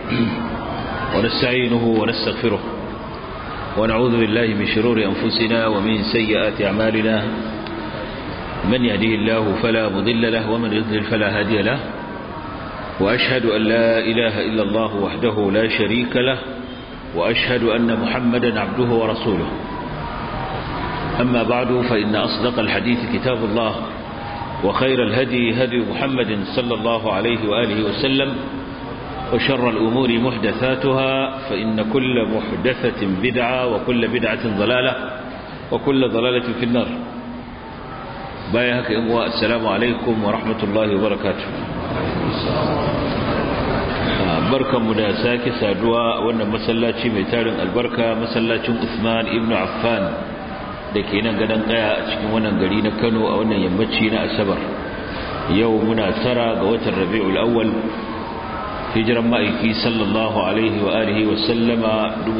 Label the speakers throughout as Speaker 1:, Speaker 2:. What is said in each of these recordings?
Speaker 1: ونستعينه ونستغفره ونعوذ بالله من شرور أنفسنا ومن سيئات أعمالنا من يهده الله فلا مضل له ومن يضلل فلا هادي له وأشهد أن لا إله إلا الله وحده لا شريك له وأشهد أن محمدا عبده ورسوله أما بعد فإن أصدق الحديث كتاب الله وخير الهدي هدي محمد صلى الله عليه وآله وسلم وشر الأمور محدثاتها فإن كل محدثة بدعة وكل بدعة ضلالة وكل ضلالة في النار بايهك إمواء السلام عليكم ورحمة الله وبركاته barkanmu da sake saduwa a wannan masallaci mai tarin albarka masallacin Usman ibn Affan da ke nan gadon kaya a cikin wannan gari na Kano a wannan yammaci na Asabar yau muna tara ga watan Rabiul Awwal hijiran ma'aiki sallallahu alaihi wa alihi wa sallama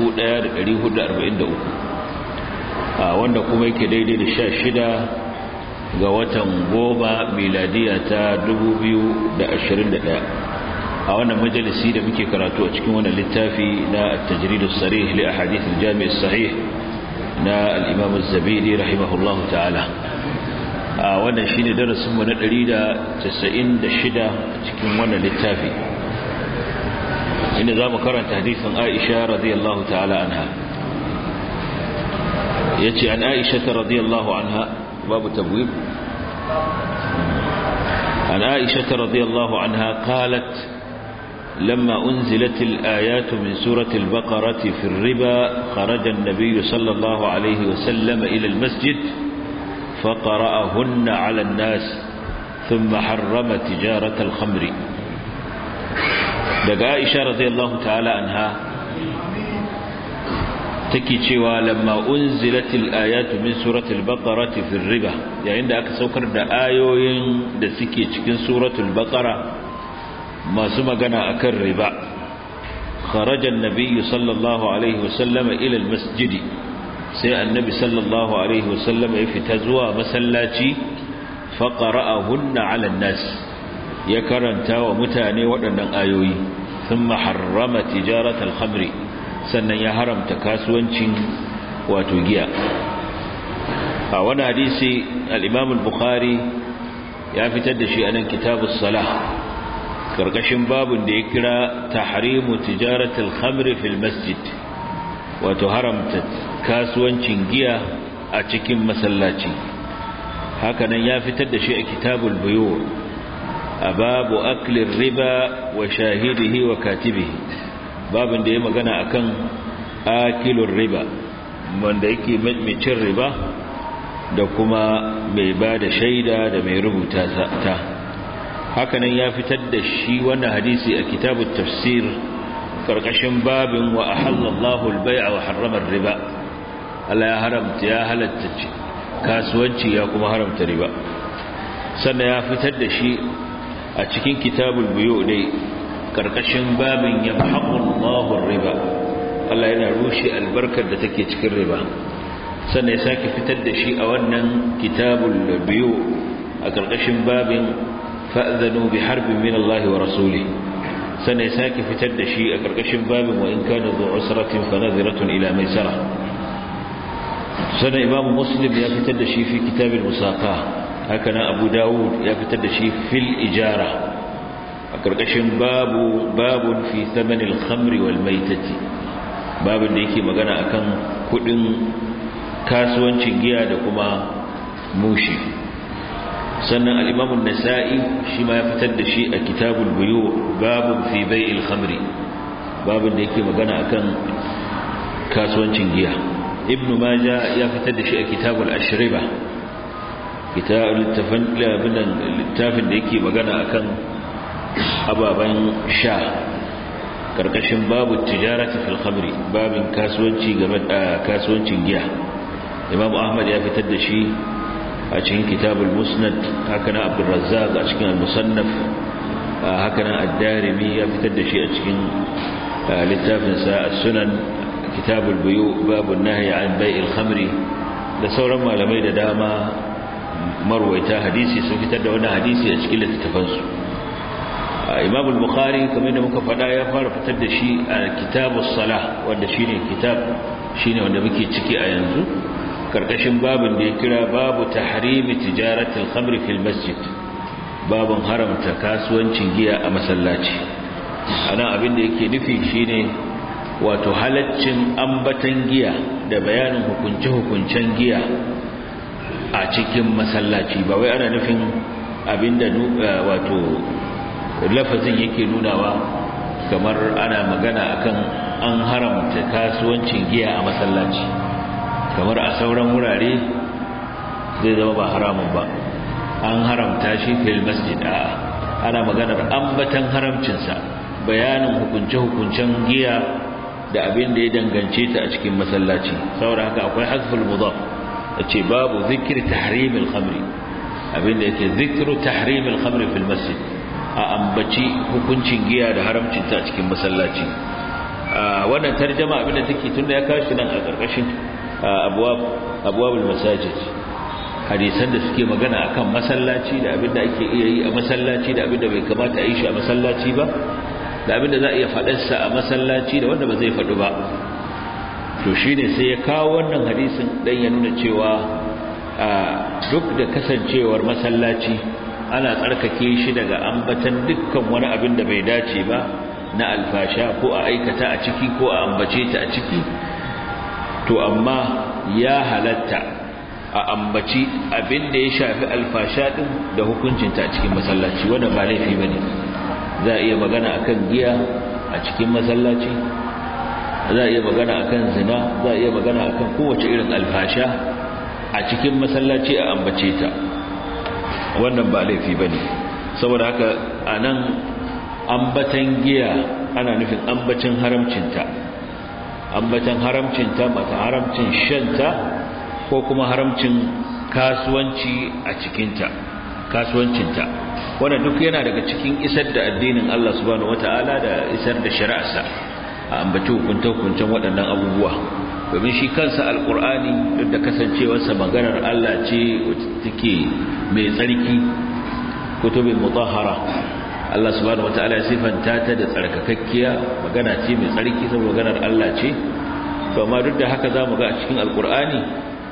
Speaker 1: 1443 a wanda kuma yake daidai da 16 ga watan goma miladiya ta 2021 a wannan majalisi da muke karatu a cikin wannan littafi na at-tajrid as-sarih li ahadith al-jami' as-sahih na al-imam az-zabidi rahimahullahu ta'ala a wannan shine darasin mu na 196 cikin wannan littafi inda zamu karanta hadisin Aisha radiyallahu ta'ala anha yace an Aisha radiyallahu anha babu tabwib an Aisha radiyallahu anha qalat لما أنزلت الآيات من سورة البقرة في الربا خرج النبي صلى الله عليه وسلم إلى المسجد فقرأهن على الناس ثم حرم تجارة الخمر daga Aisha radiyallahu ta'ala anha take cewa lamma unzilatil ayatu min suratul baqara fi riba yayin da aka saukar da ayoyin da suke cikin suratul baqara masu magana akan riba kharaja an-nabiy sallallahu alaihi wasallam ila al-masjid sai annabi sallallahu alaihi wasallam ya fita zuwa masallaci fa qara'ahunna 'ala an-nas ya karanta wa mutane waɗannan ayoyi thumma harrama tijarat al-khamri sannan ya haramta kasuwancin wato giya a wani hadisi al-imam al-bukhari ya fitar da shi a nan kitabus salah karkashin babun da ya kira tahrimu tijaratul khamri fil masjid wato haramta kasuwancin giya a cikin masallaci hakanan ya fitar da shi a kitabul buyu a babu aklin riba wa shahidihi wa katibihi babun da ya magana akan akilun riba wanda yake mai cin riba da kuma mai ba da shaida da mai rubuta ta hakanan ya fitar da shi wannan hadisi a kitabut tafsir karkashin babin wa ahallallahu al-bai'a wa harrama riba Allah ya haramta ya halatta kasuwanci ya kuma haramta riba sannan ya fitar da shi a cikin kitabul buyu dai karkashin babin yamhaqullahu riba Allah yana rushe albarkar da take cikin riba sannan ya sake fitar da shi a wannan kitabul buyu a karkashin babin fa'zanu bi harbin min Allah wa rasuli sannan ya sake fitar da shi a ƙarƙashin babin wa in kana zu usratin fa nadhiratun ila maisara sannan imam muslim ya fitar da shi fi kitabil musaqa haka nan abu dawud ya fitar da shi fil ijara a ƙarƙashin babu babun fi thamanil khamri wal maitati babin da yake magana akan kudin kasuwancin giya da kuma mushi sannan al'imamun nasa'i shi ma ya fitar da shi a kitabul buyu babun fi bai'il khamri babun da yake magana akan kasuwancin giya ibnu maja ya fitar da shi a kitabul ashriba littafin da yake magana akan ababen sha karkashin babu tijarati fil khamri babin kasuwanci game da kasuwancin giya imam ahmad ya fitar da shi a cikin kitabul musnad haka na abdurrazzaq a cikin al-musannaf haka nan ad-darimi ya fitar da shi a cikin littafin sa as-sunan kitabul buyu babu nahyi an bai'il khamri da sauran malamai da dama marwaita hadisi sun fitar da wannan hadisi a cikin littafansu imam al-bukhari kamar da muka faɗa ya fara fitar da shi a kitabus salah wanda shine kitab shine wanda muke ciki a yanzu karkashin babin da ya kira babu tahrimi tijaratul khamri fil masjid babin haramta kasuwancin giya a masallaci ana abin da yake nufi shine wato halaccin ambatan giya da bayanin hukunce-hukuncen giya a cikin masallaci ba wai ana nufin abinda wato lafazin yake nunawa kamar ana magana akan an haramta kasuwancin giya a masallaci kamar a sauran wurare zai zama ba haramun ba an haramta shi fil masjid a ana maganar ambatan haramcinsa bayanin hukunce-hukuncen giya da abin da ya dangance ta a cikin masallaci saboda haka akwai hasful mudaf ce babu zikir tahrimil khamri abin da yake zikru tahrimil khamri fil masjid a ambaci hukuncin giya da haramcin ta a cikin masallaci wannan tarjuma abin da take tunda ya kashi nan a karkashin abwab abwabul masajid hadisan da suke magana akan masallaci da abin da ake iya yi a masallaci da abin da bai kamata a yi shi a masallaci ba da abin da za a iya faɗarsa a masallaci da wanda ba zai faɗu ba to shi ne sai ya kawo wannan hadisin dan ya nuna cewa duk da kasancewar masallaci ana tsarkake shi daga ambatan dukkan wani abin da bai dace ba na alfasha ko a aikata a ciki ko a ambace ta a ciki to amma ya halatta a ambaci abin da ya shafi alfasha din da hukuncinta a cikin masallaci wanda ba laifi bane za a iya magana akan giya a cikin masallaci za a iya magana akan zina za a iya magana akan kowace irin alfasha a cikin masallaci a ambace ta wannan ba laifi bane saboda haka anan ambatan giya ana nufin ambacin haramcinta ambacin haramcinta mata haramcin shanta ko kuma haramcin kasuwanci a cikinta kasuwancinta wanda duk yana daga cikin isar da addinin Allah subhanahu wataala da isar da shari'arsa a ambaci hukunta-hukuncen waɗannan abubuwa domin shi kansa alkur'ani duk da kasancewarsa maganar Allah ce take mai tsarki kutubin mutahhara Allah subhanahu wataala ya sifanta ta da tsarkakakkiya magana ce mai tsarki saboda maganar Allah ce to amma duk da haka zamu ga a cikin alkur'ani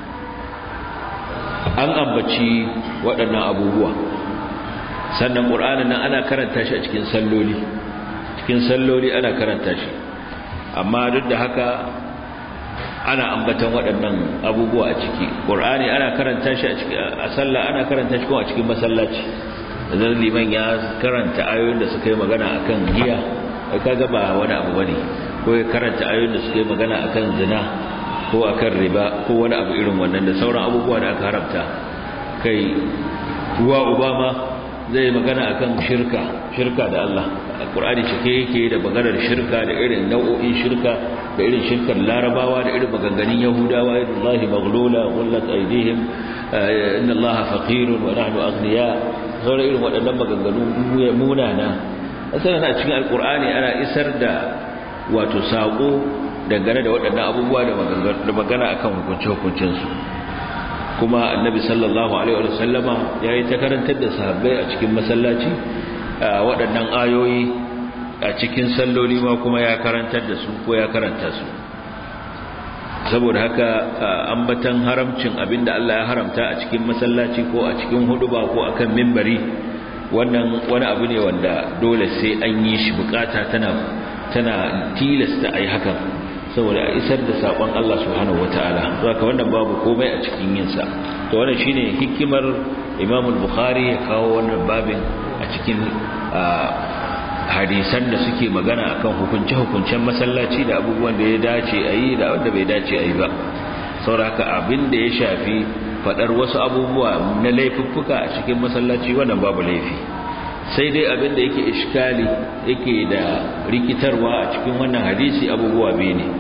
Speaker 1: an ambaci waɗannan abubuwa sannan ƙur'anin nan ana karanta shi a cikin salloli cikin salloli ana karanta shi amma duk da haka ana ambatan waɗannan abubuwa a ciki ƙur'ani ana karanta shi a sallah ana karanta shi kuma a cikin masallaci idan liman ya karanta ayoyin da suka yi magana akan giya ai kaga ba wani abu bane ko ya karanta ayoyin da suka yi magana akan zina ko akan riba ko wani abu irin wannan da sauran abubuwa da aka haramta kai ruwa obama zai magana akan shirka shirka da Allah alqur'ani cike yake da maganar shirka da irin nau'o'in shirka da irin shirkar larabawa da irin maganganun yahudawa idallahi maghlula wallat aydihim inna allaha faqirun wa nahnu aghniya sauran irin waɗannan maganganu munana asalin a cikin alqur'ani ana isar da wato sako dangane da waɗannan abubuwa da magana akan hukunce-hukuncensu kuma annabi sallallahu alaihi wa sallama ya yi ta karantar da sahabbai a cikin masallaci waɗannan ayoyi a cikin salloli ma kuma ya karantar da su ko ya karanta su saboda haka ambatan haramcin abinda Allah ya haramta a cikin masallaci ko a cikin huduba ko akan mimbari wannan wani abu ne wanda dole sai an yi shi bukata tana tana tilasta ai hakan saboda a isar da sakon Allah subhanahu wataala zaka wannan babu komai a cikin yin sa to wannan shine hikimar Imam al-Bukhari ya kawo wannan babin a cikin hadisan da suke magana akan hukunce hukuncen masallaci da abubuwan da ya dace a yi da wanda bai dace a yi ba saboda abin da ya shafi fadar wasu abubuwa na laifuffuka a cikin masallaci wannan babu laifi sai dai abin da yake iskali yake da rikitarwa a cikin wannan hadisi abubuwa biyu ne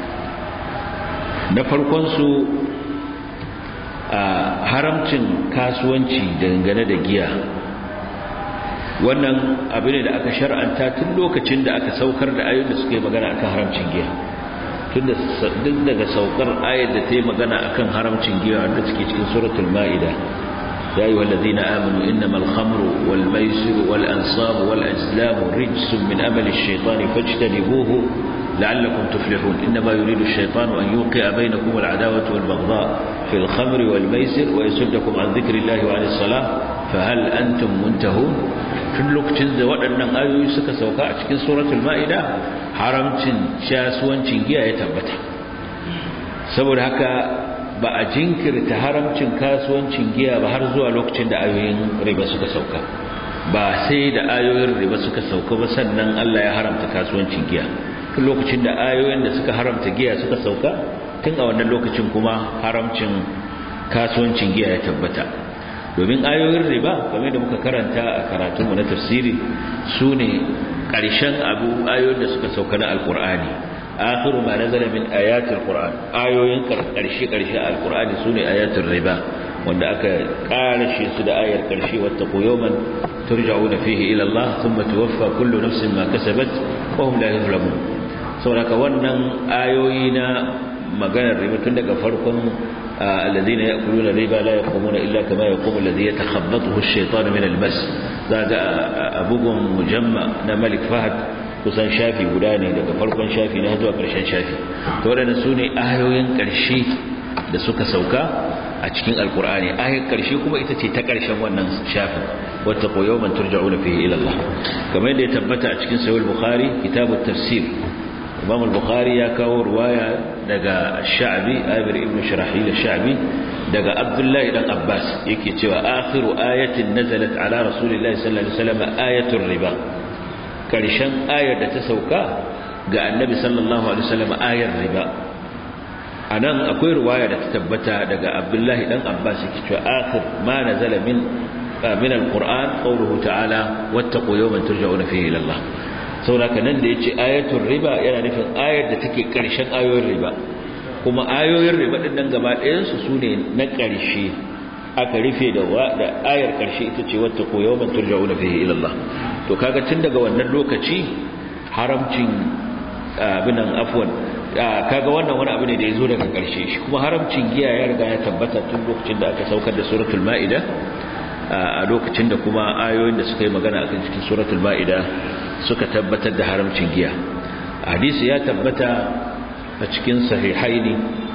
Speaker 1: na farkonsu a haramcin kasuwanci dangane da giya wannan abin ne da aka shar'anta tun lokacin da aka saukar da ayoyin da suke magana akan haramcin giya tun da duk daga saukar ayar da ta yi magana akan haramcin giya wanda suke cikin suratul ma'ida يا أيها الذين آمنوا إنما الخمر والميسر والأنصاب والأزلام رجس من أمل الشيطان فاجتنبوه لعلكم تفلحون إنما يريد الشيطان أن يوقع بينكم العداوة والبغضاء في الخمر والميسر ويسدكم عن ذكر الله وعن الصلاة فهل أنتم منتهون tun lokacin da waɗannan ayoyi suka sauka a cikin suratul ma'ida haramcin shasuwancin giya ya tabbata saboda haka ba a jinkirta haramcin kasuwancin giya ba har zuwa lokacin da ayoyin riba suka sauka ba sai da ayoyin riba suka sauka ba sannan Allah ya haramta kasuwancin giya tun lokacin da ayoyin da suka haramta giya suka sauka tun a wannan lokacin kuma haramcin kasuwancin giya ya tabbata domin ayoyin riba game da muka karanta a karatunmu na tafsiri su ne ƙarshen abu ayoyin da suka sauka na alkur'ani akhiru ma nazala min ayatul qur'an ayoyin karshe karshe alqur'ani sune ayatul riba wanda aka karshe su da ayar karshe wattaqu yawman turja'una fihi ila Allah thumma tuwaffa kullu nafsin ma kasabat wa hum la yuzlamun saboda wannan ayoyi na maganar riba tun daga farkon الذين يأكلون الربا لا يقومون إلا كما يقوم الذي يتخبطه الشيطان من المس ذاك أبوكم مجمع ملك فهد kusan shafi guda ne daga farkon shafi na zuwa ƙarshen shafi to waɗanda su ne ayoyin ƙarshe da suka sauka a cikin alkur'ani ayoyin ƙarshe kuma ita ce ta ƙarshen wannan shafin wata koyo man turja'una fihi ila Allah kamar yadda ya tabbata a cikin sahih bukhari kitabut tafsir imam al-bukhari ya kawo ruwaya daga sha'bi abir ibn shirahil sha'bi daga abdullahi dan abbas yake cewa akhiru ayatin nazalat ala rasulillahi sallallahu alaihi wasallam ayatul riba karshen ayar da ta sauka ga annabi sallallahu alaihi wasallam ayar riba anan akwai ruwaya da ta tabbata daga abdullahi dan abbas yake cewa akhir ma nazala min min alquran qawluhu ta'ala wattaqu yawman turja'una fihi ila Allah saboda nan da yace ayatul riba yana nufin ayar da take karshen ayoyin riba kuma ayoyin riba din nan gaba ɗayan su sune na karshe aka rufe da da ayar karshe ita ce wattaqu yawman turja'una fihi ila Allah to kaga tun daga wannan lokaci haramcin abinan afwan kaga wannan wani abu ne da yazo daga karshe shi kuma haramcin giya ya riga ya tabbata tun lokacin da aka saukar da suratul maida a lokacin da kuma ayoyin da suka yi magana akan cikin suratul maida suka tabbatar da haramcin giya hadisi ya tabbata a cikin sahihaini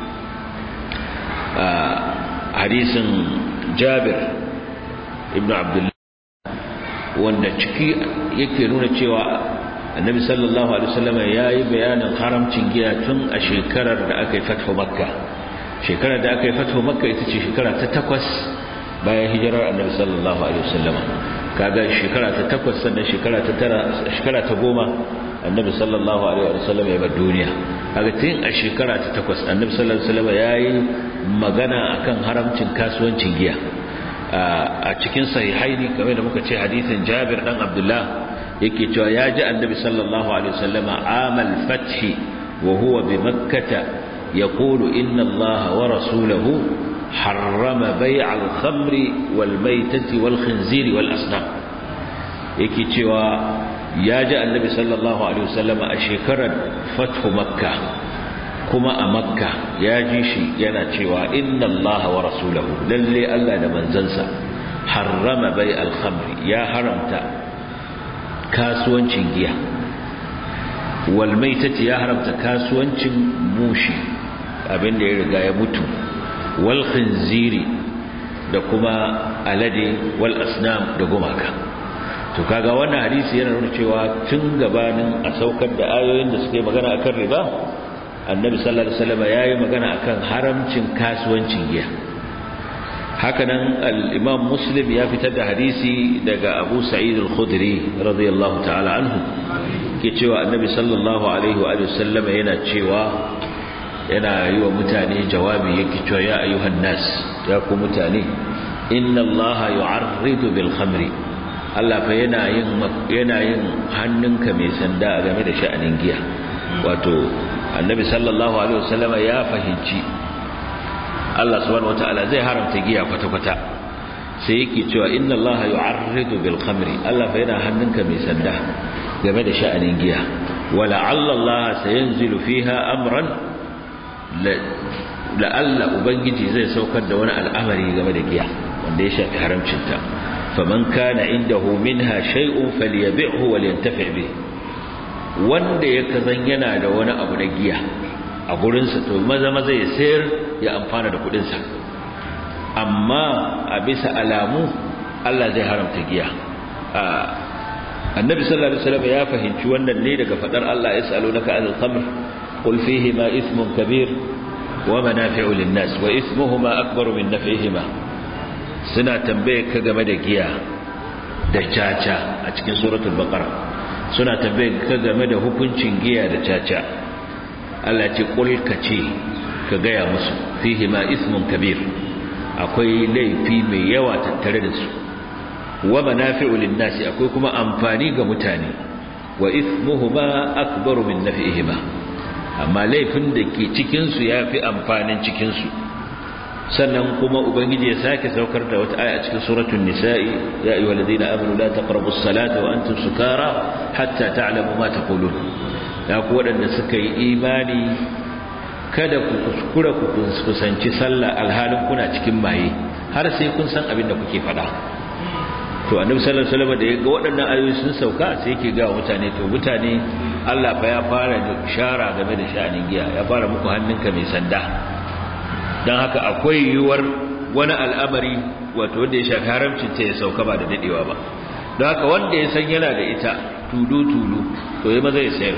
Speaker 1: hadisin Jabir ibn Abdullah wanda ciki yake nuna cewa annabi sallallahu alaihi wasallam yayi bayanin haramcin giya tun a shekarar da aka yi fathu makka shekarar da aka yi fathu makka ita ce shekara ta takwas bayan hijirar annabi sallallahu alaihi wasallam kaga shekara ta takwas sannan shekara ta tara shekara ta goma annabi sallallahu alaihi wasallam ya bar duniya kaga tun a shekara ta takwas annabi sallallahu alaihi wasallam yayi magana akan haramcin kasuwancin giya a cikin sahihaini game da muka ce hadisin Jabir dan Abdullah yake cewa ya ji annabi sallallahu alaihi wasallama amal fathi wa huwa bi makkah yaqulu inna allaha wa rasulahu harrama bay' al-khamri wal maytati wal khinziri wal asnam yake cewa ya ji annabi sallallahu alaihi wasallama a shekarar fathu makkah kuma a makka ya ji shi yana cewa inna allaha wa rasulahu lalle Allah da manzansa harrama bai alhamri ya haramta kasuwancin giya wal maitati ya haramta kasuwancin mushi abinda ya riga ya mutu wal khinziri da kuma alade wal asnam da gumaka to kaga wannan hadisi yana nuna cewa tun gabanin a saukar da ayoyin da suke magana akan riba annabi sallallahu alaihi wasallam yayi magana akan haramcin kasuwancin giya hakanan al-imam muslim ya fitar da hadisi daga abu sa'id al-khudri radiyallahu ta'ala anhu ke cewa annabi sallallahu alaihi wa alihi wasallam yana cewa yana yi wa mutane jawabi yake cewa ya ayyuhan nas ya ku mutane inna allaha yu'arridu bil khamri Allah fa yana yin yana yin hannunka mai sanda game da sha'anin giya wato annabi sallallahu alaihi wasallama ya fahimci Allah subhanahu wataala zai haramta giya kwata-kwata sai yake cewa inna Allah yu'arridu bil khamri Allah fa yana hannunka mai sanda game da sha'anin giya wala Allah sayanzilu fiha amran la alla ubangiji zai saukar da wani al'amari game da giya wanda ya shafi haramcinta faman kana indahu minha shay'un falyabi'hu walyantafi bihi wanda ya kazan yana da wani abu na giya a gurinsa to maza maza ya sayar ya amfana da kudinsa amma a bisa alamu Allah zai haramta giya annabi sallallahu alaihi wasallam ya fahimci wannan ne daga fadar Allah yasalunaka anil khamr qul fihi ma ithmun kabir wa manafi'u lin-nas wa ithmuhuma akbaru min naf'ihima suna tambaye ka game da giya da caca a cikin suratul baqara suna tambaye ka game da hukuncin giya da caca Allah ce qul ka ce ka gaya musu fihi ma ithmun kabir akwai laifi mai yawa tattare da su wa manafi'u lin-nasi akwai kuma amfani ga mutane wa ithmuhuma akbaru min naf'ihima amma laifin da ke cikin su yafi amfanin cikin su sannan kuma ubangiji ya sake saukar da wata aya a cikin suratul nisa'i ya ayyuhalladhina amanu la taqrabus salata wa antum sukara hatta ta'lamu ma taqulun ya ku wadanda suka yi imani kada ku kuskura ku kusanci sallah alhalin kuna cikin maye har sai kun san abin da kuke faɗa to annabi sallallahu alaihi wasallam da ya ga waɗannan ayoyi sun sauka sai yake ga mutane to mutane Allah fa ya fara shara game da sha'anin giya ya fara muku hannunka mai sanda dan haka akwai yiwuwar wani al'amari wato wanda ya shafi haramcin ta ya sauka ba da dadewa ba don haka wanda ya san yana da ita tulu tulu to ya maza ya sayar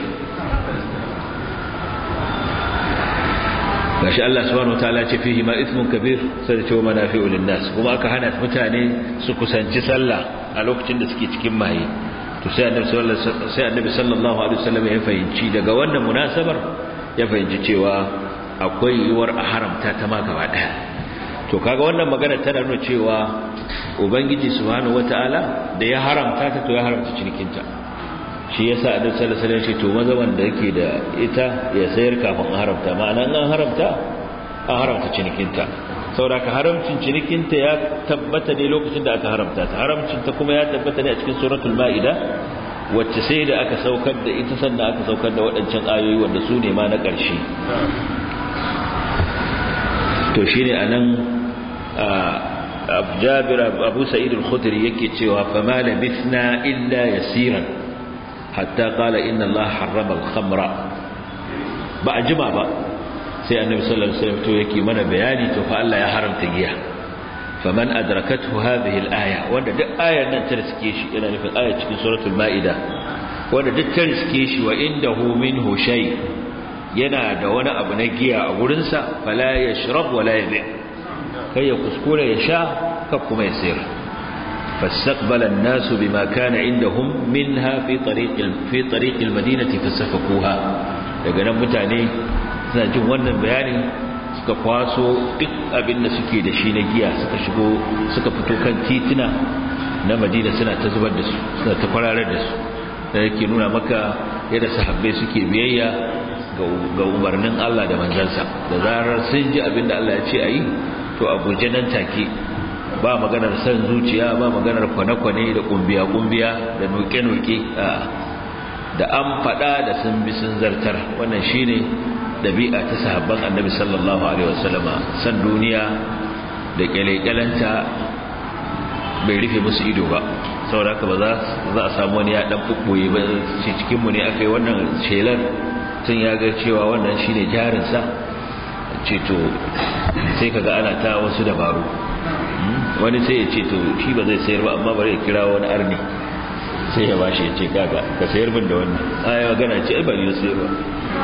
Speaker 1: gashi Allah subhanahu wataala ce fihi ma ithmun kabir sai ce wa manafi'u linnas kuma aka hana mutane su kusanci sallah a lokacin da suke cikin maye to sai annabi sallallahu sai annabi sallallahu alaihi wasallam ya fahimci daga wannan munasabar ya fahimci cewa akwai yiwuwar a haramta ta ma gaba daya to kaga wannan magana tana nuna cewa ubangiji subhanahu wataala da ya haramta ta to ya haramta cinikinta shi yasa annabi sallallahu alaihi wasallam to maza wanda yake da ita ya sayar kafin a haramta ma'ana an haramta an haramta cinikinta saboda ka haramcin cinikinta ya tabbata ne lokacin da aka haramta ta haramcin ta kuma ya tabbata ne a cikin suratul maida wacce sai da aka saukar da ita sannan aka saukar da waɗancan ayoyi wanda su ne ma na ƙarshe to shine anan Jabir Abu Sa'id al-Khudri yake cewa fa ma labithna illa yasiran hatta qala inna Allah harrama al-khamra ba a jima ba sai annabi sallallahu alaihi wasallam to yake mana bayani to fa Allah ya haramta giya faman adrakathu hadhihi al-aya wanda duk ayar nan ta riske shi yana nufin aya cikin suratul maida wanda duk ta riske shi wa indahu minhu shay yana da wani abu na giya a gurin sa fala yashrab wala yabi kai ya kuskure ya sha ka kuma ya sayar فاستقبل الناس بما كان عندهم منها في طريق في طريق المدينة فسفكوها daga nan mutane suna jin wannan bayani suka kwaso duk abin da suke da shi na giya suka shigo suka fito kan tituna na Madina suna ta zubar da su suna ta kwararar da su da yake nuna maka yadda sahabbai suke biyayya ga umarnin Allah da manzansa da zarar sun ji abin da Allah ya ce a yi to a guje nan take ba maganar san zuciya ba maganar kwane-kwane da kumbiya-kumbiya da noke-noke da an fada da sun bi sun zartar wannan shine dabi'a ta sahabban annabi sallallahu alaihi wasallama san duniya da kyalekyalanta bai rufe musu ido ba saboda haka ba za a samu wani ya dan bubboye ba ce cikin mu ne akai wannan shelar tun ya ga cewa wannan shine jarinsa ce to sai kaga ana ta wasu dabaru wani sai ya ce to shi ba zai sayar ba amma bari ya kira wani arni sai ya bashi ya ce kaga ka sayar min da wannan aya magana ce ai ba ni sayar ba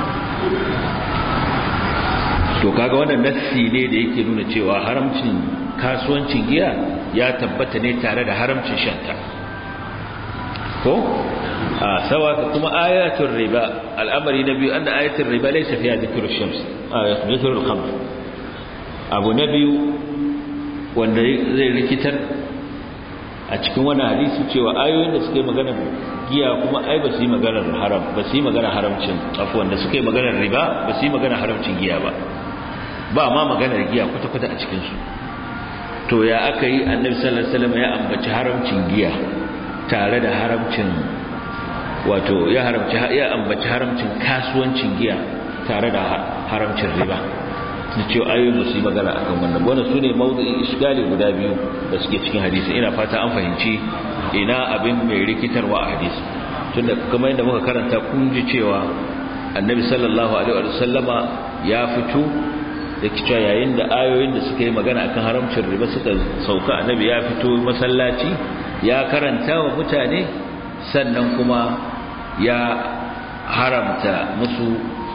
Speaker 1: to kaga wannan nassi ne da yake nuna cewa haramcin kasuwancin giya ya tabbata ne tare da haramcin shanta ko a sawa kuma ayatul riba al'amari na biyu anna ayatul riba laysa fiha dhikru shams ayatul dhikru al-khamr abu na biyu wanda zai rikitar a cikin wani hadisi cewa ayoyin da suka yi maganar giya kuma ai ba su yi maganar haram ba su yi maganar haramcin afuwan da suka yi maganar riba ba su yi maganar haramcin giya ba ba ma maganar giya kwata-kwata a cikinsu to ya aka yi annabi sallallahu alaihi wasallam ya ambaci haramcin giya tare da haramcin wato ya haramci ya ambaci haramcin kasuwancin giya tare da haramcin riba da cewa ayoyin ba su yi magana akan wannan wannan su ne mawdu'in iskali guda biyu da suke cikin hadisi ina fata an fahimci ina abin mai rikitarwa a hadisi tunda kamar yadda muka karanta kun ji cewa annabi sallallahu alaihi wa sallama ya fito da cewa yayin da ayoyin da suka yi magana akan haramcin riba suka sauka annabi ya fito masallaci ya karanta wa mutane sannan kuma ya haramta musu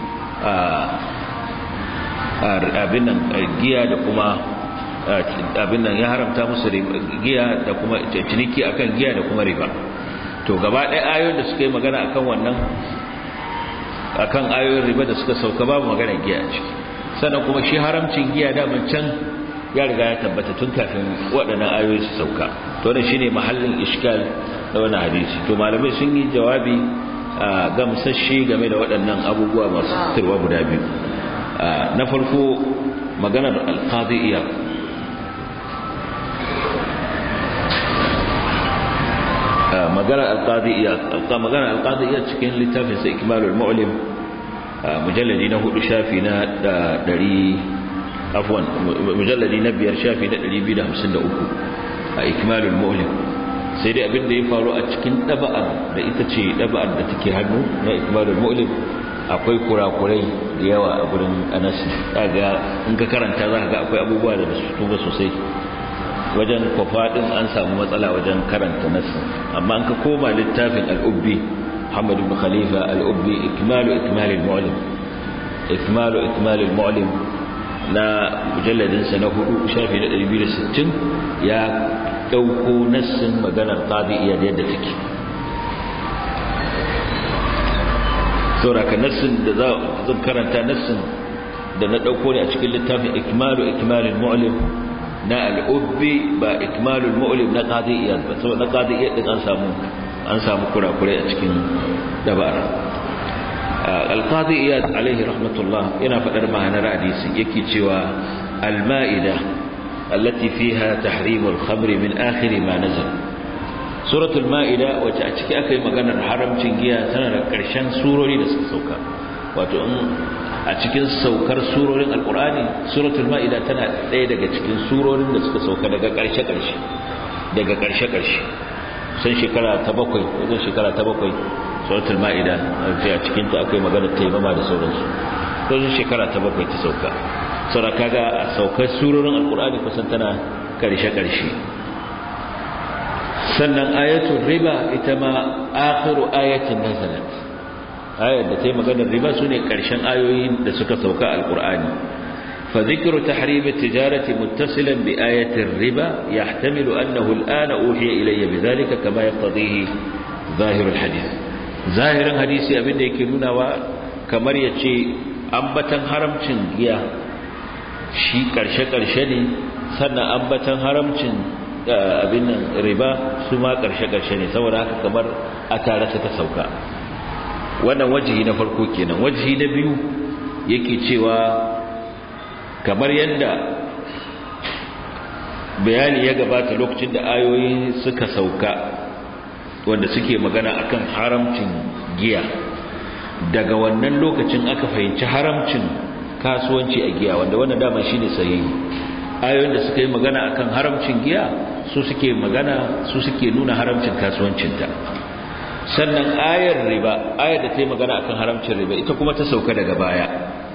Speaker 1: abin nan giya da kuma abin nan ya haramta musu giya da kuma ciniki akan giya da kuma riba to gaba ɗaya ayoyin da suka yi magana akan wannan akan ayoyin riba da suka sauka babu magana giya a ciki sannan kuma shi haramcin giya daman can ya riga ya tabbata tun kafin waɗannan ayoyi su sauka to wannan shine mahallin iskal da wannan hadisi to malamai sun yi jawabi gamsasshe game da waɗannan abubuwa masu fitarwa guda biyu na farko maganar alqadiyya maganar alqadiyya maganar alqadiyya cikin littafin sa ikmalul mu'lim mujalladi na hudu shafi na ɗari afwan mujalladi na biyar shafi na 253 a ikmalul mu'lim sai dai abin da ya faru a cikin ɗaba'ar da ita ce ɗaba'ar da take hannu na ikmalul mu'lim akwai kurakurai da yawa a gurin anas ga in ka karanta za ka ga akwai abubuwa da su tuba sosai wajen kwafaɗin an samu matsala wajen karanta nasu amma an ka koma littafin al'ubbi muhammadu bin khalifa al'ubbi ikmalu ikmalul mu'lim ikmalu ikmalul mu'lim na mujalladinsa na hudu shafi na 260 ya ɗauko nassin maganar qadi'iyya da yadda take sauraka nassin da zan karanta nassin da na ɗauko ne a cikin littafin ikmalu ikmalul mu'lim na al'ubbi ba ikmalul mu'lim na qadi'iyya ba saboda na qadi'iyya din an samu an samu kurakurai a cikin dabara al-qadi iyad alaihi rahmatullah yana fadar ma'anar hadisi yake cewa al-ma'ida allati fiha tahrim al-khamr min akhir ma nazal suratul ma'ida wacce a ciki aka yi maganar haramcin giya tana da karshen surori da suka sauka wato in a cikin saukar surorin alqur'ani suratul ma'ida tana ɗaya daga cikin surorin da suka sauka daga karshe karshe daga karshe karshe sun shekara ta bakwai wajen shekara ta bakwai suratul ma'ida a cikin ta akwai magana taimama da sauransu wajen shekara ta bakwai ta sauka saura kaga a saukar surorin alkur'ani kusan tana karshe karshe sannan ayatul riba ita ma akhiru ayatin nazalat ayar da ta yi maganar riba sune karshen ayoyin da suka sauka alkur'ani فذكر تحريم التجارة متصلا بآية الربا يحتمل أنه الآن أوحي إلي بذلك كما يقتضيه ظاهر الحديث ظاهر الحديث أبدا يكنونا وكمر يتشي أنبتا حرمتن يا shi karshe-karshe ne sannan ambatan haramcin abin riba su ma karshe-karshe ne saboda haka kamar a tare suka sauka wannan wajihi na farko kenan wajihi na biyu yake cewa kamar yadda bayani ya gabata lokacin da ayoyi suka sauka wanda suke magana akan haramcin giya daga wannan lokacin aka fahimci haramcin kasuwanci a giya wanda wannan dama shine sahihi ayoyin da suka yi magana akan haramcin giya su suke magana su suke nuna haramcin kasuwancinta sannan ayar riba ayar da ta yi magana akan haramcin riba ita kuma ta sauka daga baya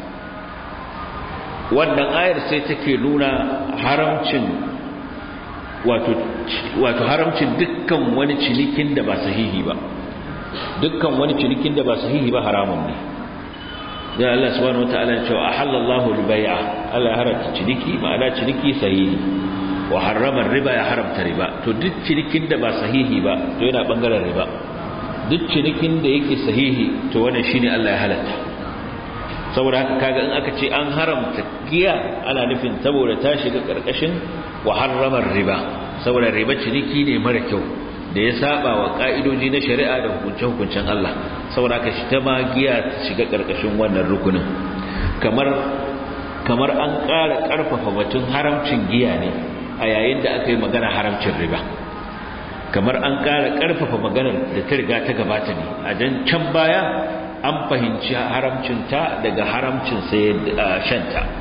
Speaker 1: wannan ayar sai take nuna haramcin wato wato haramcin dukkan wani cinikin da ba sahihi ba dukkan wani cinikin da ba sahihi ba haramun ne da Allah subhanahu wataala ya ce ahallallahu al-bai'a Allah ya haramta ciniki ma'ana ciniki sahihi wa harrama riba ya haramta riba to duk cinikin da ba sahihi ba to yana bangaren riba duk cinikin da yake sahihi to wannan shine Allah ya halatta saboda haka kaga in aka ce an haramta giya ana nufin saboda ta shiga karkashin wa harramar riba saboda riba ciniki ne mara kyau da ya saba wa ka'idoji na shari'a da hukunce-hukuncen Allah saboda haka shi ta ma giya ta shiga karkashin wannan rukunin kamar kamar an ƙara ƙarfafa batun haramcin giya ne a yayin da aka yi magana haramcin riba kamar an ƙara ƙarfafa maganar da ta riga ta gabata ne a jan can baya an fahimci haramcinta daga haramcin shanta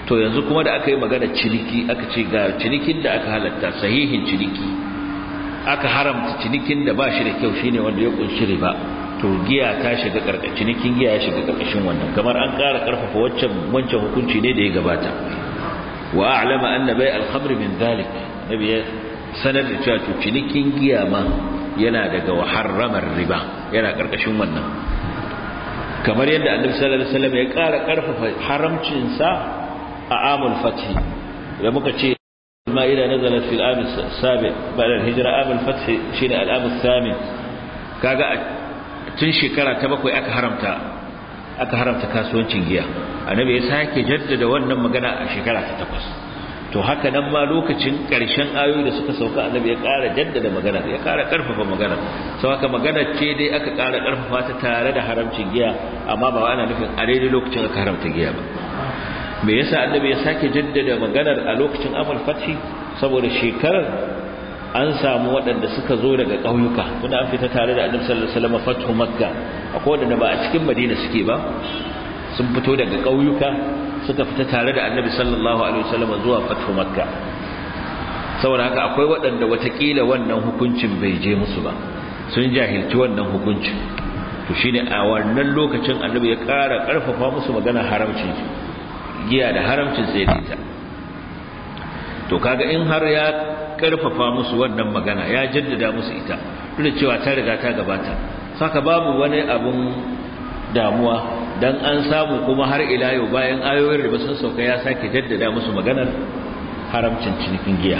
Speaker 1: to yanzu kuma da aka yi magana ciniki aka ce ga cinikin da aka halatta sahihin ciniki aka haramta cinikin da ba shi da kyau shine wanda ya kunshi riba to giya ta shiga karkashin cinikin giya ya shiga karkashin wannan kamar an ƙara karfafa wancan wancan hukunci ne da ya gabata wa a'lama anna bai al-khamr min dhalik nabi ya sanar da cewa to cinikin giya ma yana daga harramar riba yana karkashin wannan kamar yadda annabi sallallahu alaihi wasallam ya ƙara karfafa haramcin sa a amul fathi da muka ce المائدة نزلت في العام السابع بعد الهجرة عام الفتح شين العام الثامن كاغا tun shekara ta bakwai aka haramta aka haramta kasuwancin giya annabi ya sake jaddada wannan magana a shekara ta takwas to haka nan ma lokacin ƙarshen ayoyi da suka sauka annabi ya ƙara jaddada magana ya ƙara ƙarfafa magana sau haka magana ce dai aka ƙara ƙarfafa ta tare da haramcin giya amma ba ana nufin a daidai lokacin aka haramta giya ba me yasa annabi ya sake jaddada maganar a lokacin amal fathi saboda shekarar an samu waɗanda suka zo daga ƙauyuka tunda an fita tare da annabi sallallahu alaihi wasallam fathu makka akwai waɗanda ba a cikin madina suke ba sun fito daga ƙauyuka suka fita tare da annabi sallallahu alaihi wasallam zuwa fathu makka saboda haka akwai waɗanda watakila wannan hukuncin bai je musu ba sun jahilci wannan hukuncin to shine a wannan lokacin annabi ya ƙara ƙarfafa musu magana haramcin giya da haramcin sai da ita to kaga in har ya karfafa musu wannan magana ya jaddada musu ita duk da cewa ta riga ta gabata saka babu wani abun damuwa dan an samu kuma har ila yau bayan ayoyin riba sun sauka ya sake jaddada musu maganar haramcin cinikin giya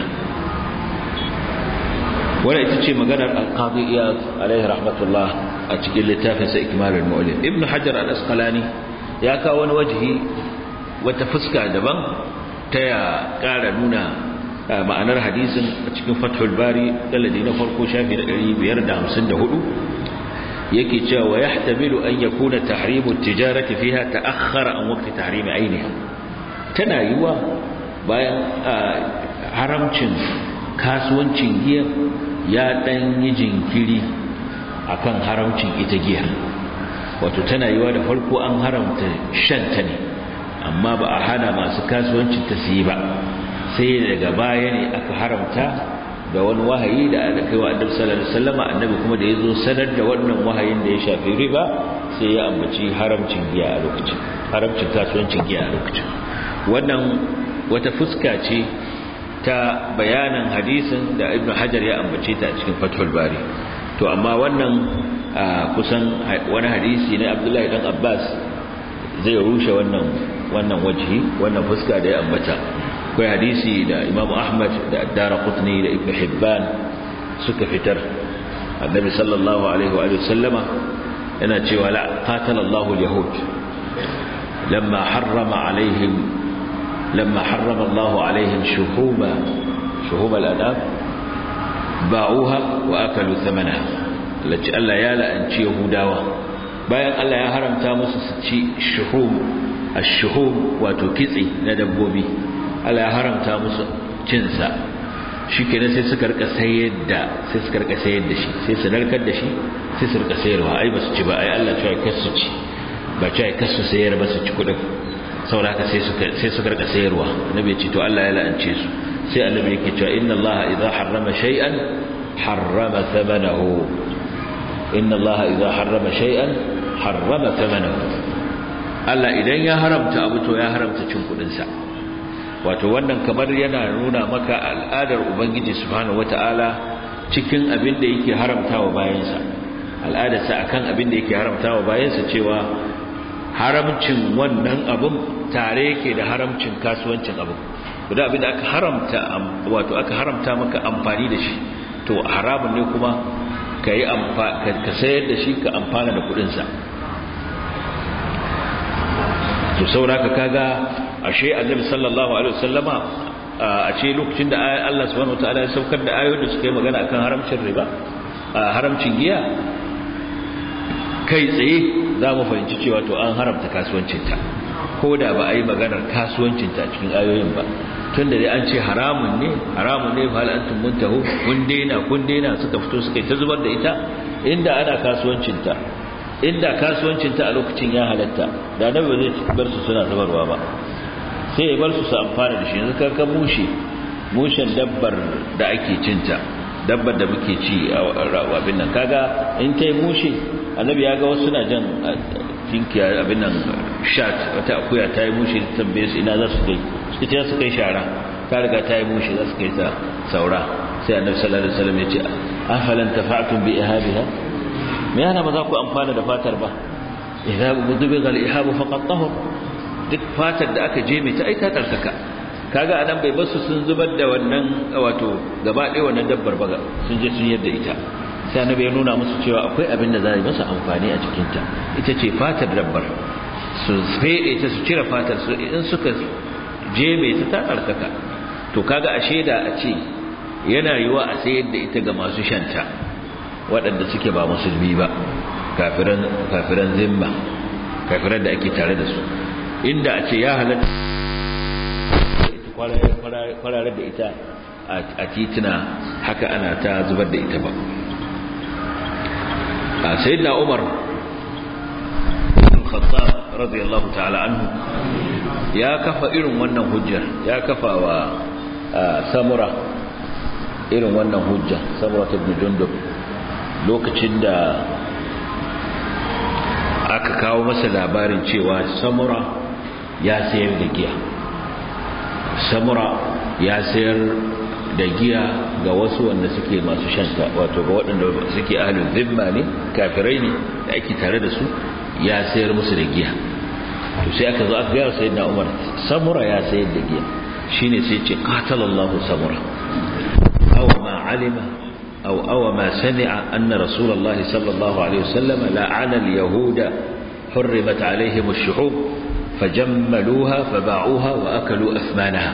Speaker 1: wannan ita ce maganar al-qadi iyad alaihi rahmatullah a cikin littafin sa ikmalul mu'lim ibnu hajar al-asqalani ya kawo wani wajihi wata fuska daban ta ya ƙara nuna ma'anar hadisin a cikin fathul bari daladi na farko shafi na 554 yake cewa wa yahtamilu an yakuna tahrimu tijarati fiha ta'akhkhara an waqti tahrimi ainiha tana yiwa bayan haramcin kasuwancin giya ya dan yi jinkiri akan haramcin ita giya wato tana yiwa da farko an haramta shan ta ne amma ba a hana masu kasuwancin ta su yi ba sai daga baya ne aka haramta da wani wahayi da aka kai wa annabi sallallahu alaihi wasallam annabi kuma da yazo sanar da wannan wahayin da ya shafi riba sai ya ambaci haramcin giya a lokacin haramcin kasuwancin giya a lokacin wannan wata fuska ce ta bayanan hadisin da ibnu hajar ya ambace ta a cikin fathul bari to amma wannan kusan wani hadisi ne abdullahi dan abbas zai rushe wannan wannan wajhi wannan fuska da ya ambata akwai hadisi da Imam Ahmad da Ad-Darqutni da Ibn Hibban suka fitar Annabi sallallahu alaihi wa sallama yana cewa la qatala Allahu al-yahud lamma harrama alaihim lamma harrama Allahu alaihim shuhuma shuhuma al-anam ba'uha wa akalu thamanaha lati Allah ya la'anci Yahudawa bayan Allah ya haramta musu su ci shuhum ash-shuhum wato kitse na dabbobi Allah ya haramta musu cinsa shi kenan sai suka rika sayar da sai suka rika sayar da shi sai su narkar da shi sai su rika sayarwa ai ba su ci ba ai Allah cewa kar su ci ba cewa kar su sayar ba su ci kudin saboda haka sai suka sai suka rika sayarwa annabi ya ce to Allah ya la'ance su sai annabi yake cewa inna Allah idza harrama shay'an harrama thamanahu inna Allah idza harrama shay'an harrama thamanahu Allah idan ya haramta abu to ya haramta cin kudin sa wato wannan kamar yana nuna maka al'adar ubangiji subhanahu wata'ala cikin abin da yake haramtawa bayansa al'adarsa akan abin da yake haramtawa bayansa cewa haramcin wannan abun tare yake da haramcin kasuwancin abun guda abin da aka haramta wato aka haramta maka amfani da shi to haramun ne kuma ka yi ka sayar da shi ka amfana da kudinsa to sauraka kaga ashe annabi sallallahu alaihi wasallama a ce lokacin da Allah subhanahu wataala ya saukar da ayoyin da suka yi magana akan haramcin riba haramcin giya kai tsaye za mu fahimci cewa to an haramta kasuwancinta ko da ba a yi maganar kasuwancinta cikin ayoyin ba tun da dai an ce haramun ne haramun ne fa antum muntahu kun daina kun daina suka fito suka yi ta zubar da ita inda ana kasuwancinta inda kasuwancinta a lokacin ya halatta da nabi zai bar su suna zubarwa ba sai ya bar su su amfana da shi yanzu ka mushe mushen dabbar da ake cinta dabbar da muke ci a abin nan kaga in ta yi mushe annabi ya ga wasu na jan tinkiya abin nan shat wata akuya ta yi mushe tambaye su ina za su kai su ce su kai shara ta riga ta yi mushe za su kai ta saura sai annabi sallallahu alaihi wasallam ya ce afalan tafa'tum bi ihabiha me yana ba za ku amfana da fatar ba idza budiga al-ihab faqad tahur duk fatar da aka je mai ta aita tarkaka kaga anan bai basu sun zubar da wannan wato gaba ɗaya wannan dabbar ba sun je sun yadda ita sai annabi ya nuna musu cewa akwai abin da za yi masa amfani a cikin ta ita ce fatar dabbar su fede ta su cire fatar su in suka je mai ta tarkaka to kaga ashe da a ce yana yiwa a sayar da ita ga masu shanta waɗanda suke ba musulmi ba kafiran kafiran zimma kafiran da ake tare da su inda a ce ya halatta kwararar da ita a titina haka ana ta zubar da ita ba a sayyidina umar khattab radiyallahu ta'ala anhu ya kafa irin wannan hujjar ya kafa wa samura irin wannan hujja samura ibn jundub lokacin da aka kawo masa labarin cewa samura ya sayar da giya samura ya sayar da giya ga wasu wanda suke masu shanta wato ga waɗanda suke ahalin zimma ne kafirai ne da ake tare da su ya sayar musu da giya to sai aka zo aka gaya sayyidina umar samura ya sayar da giya shine sai ce qatalallahu samura aw ma alima أو أو ما سمع أن رسول الله صلى الله عليه وسلم لعن اليهود حرمت عليهم الشحوب فجملوها فباعوها وأكلوا أثمانها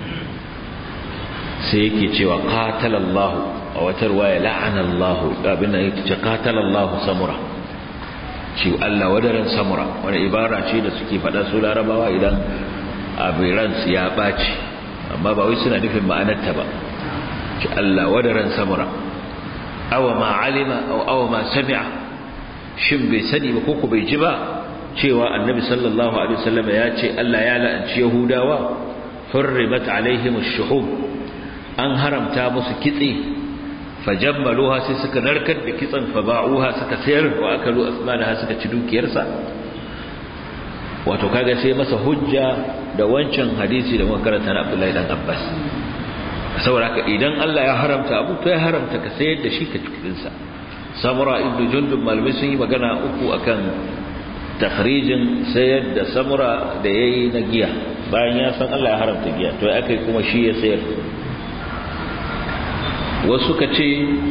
Speaker 1: سيكي تشوى قاتل الله أو تروى لعن الله أبنى قاتل الله سمرة شو ألا ودرا سمرة وانا إبارة شيء سكي فدا سولا ربوا إذا أبيران سياباتي أما بأويسنا نفهم ما أنا التبا ألا ودرا سمرة awa ma alima aw awa ma sami'a shin bai sani ba koko bai ji ba cewa annabi sallallahu alaihi wasallam ya ce Allah ya la'anci yahudawa hurrimat alaihim ash-shuhub an haramta musu kitse fajammaluha sai suka narkar da kitsan fa ba'uha suka sayar wa akalu asmanaha suka ci dukiyarsa wato kaga sai masa hujja da wancan hadisi da muka karanta na Abdullahi dan Abbas saboda haka idan Allah ya haramta abu to ya haramta ka sayar da shi ka cikin sa samura ibn jundub malamai sun yi magana uku akan takhrijin sayar da samura da yayi na giya bayan ya san Allah ya haramta giya to ya kai kuma shi ya sayar wasu ka ce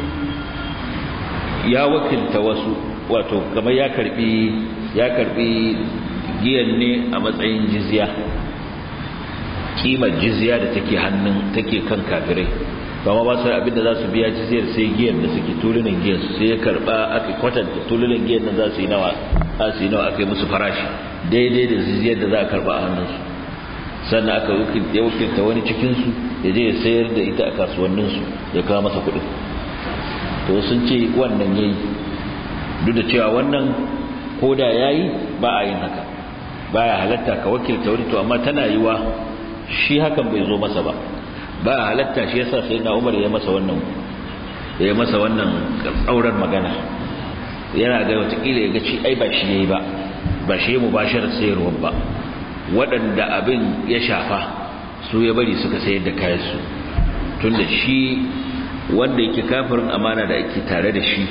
Speaker 1: ya wakilta wasu wato kamar ya karbi ya karbi giyan ne a matsayin jizya kimar jizya da take hannun take kan kafirai kuma ba su abinda za su biya jizyar sai giyan da suke tulunin giyan su sai ya karba aka kwatanta tulunin giyan nan za su yi nawa za su yi nawa aka yi musu farashi daidai da jizyar da za a karba a hannunsu sannan aka ya wakilta wani cikinsu ya je ya sayar da ita a kasuwanninsu ya kawo masa kuɗin to sun ce wannan ya yi duk da cewa wannan koda ya yi ba a yin haka baya halatta ka wakilta wani to amma tana yiwa shi hakan bai zo masa ba ba a halatta shi yasa sai na umar ya masa wannan ya yi masa wannan tsaurar magana yana ga watakila ya ga ci ai ba shi ya yi ba ba shi ya mubashar sayarwar ba waɗanda abin ya shafa su ya bari suka sayar da kayansu tun da shi wanda yake kafirin amana da ake tare da shi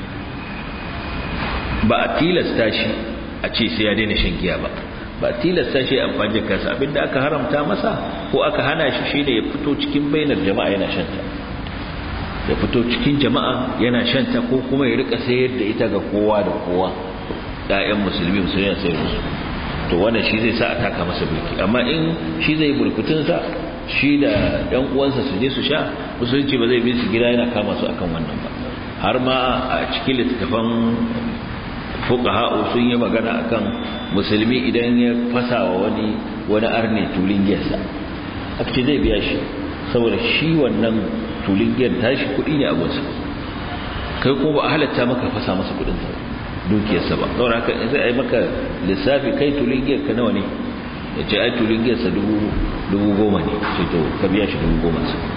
Speaker 1: ba a tilasta shi a ce sai ya daina shan giya ba ba tilasta shi amfani da kansa abinda aka haramta masa ko aka hana shi shine ya fito cikin bainar jama'a yana shanta ya fito cikin jama'a yana shanta ko kuma ya rika sayar da ita ga kowa da kowa ɗayan musulmi musulmi ya sayar musu to wannan shi zai sa a taka masa burki amma in shi zai burkutun sa shi da ɗan uwansa su je su sha musulunci ba zai bi su gida yana kama su akan wannan ba har ma a cikin littattafan fuqaha sun yi magana akan musulmi idan ya fasa wa wani wani arne tulin giyarsa aka ce zai biya shi saboda shi wannan tulin giyar tashi kuɗi ne a gunsa kai kuma ba a halatta maka fasa masa kuɗin sa dukiyarsa ba saboda haka in sai ai maka lissafi kai tulin giyar ka nawa ne ya ce ai tulun giyarsa dubu goma ne ce to ka biya shi dubu goma sa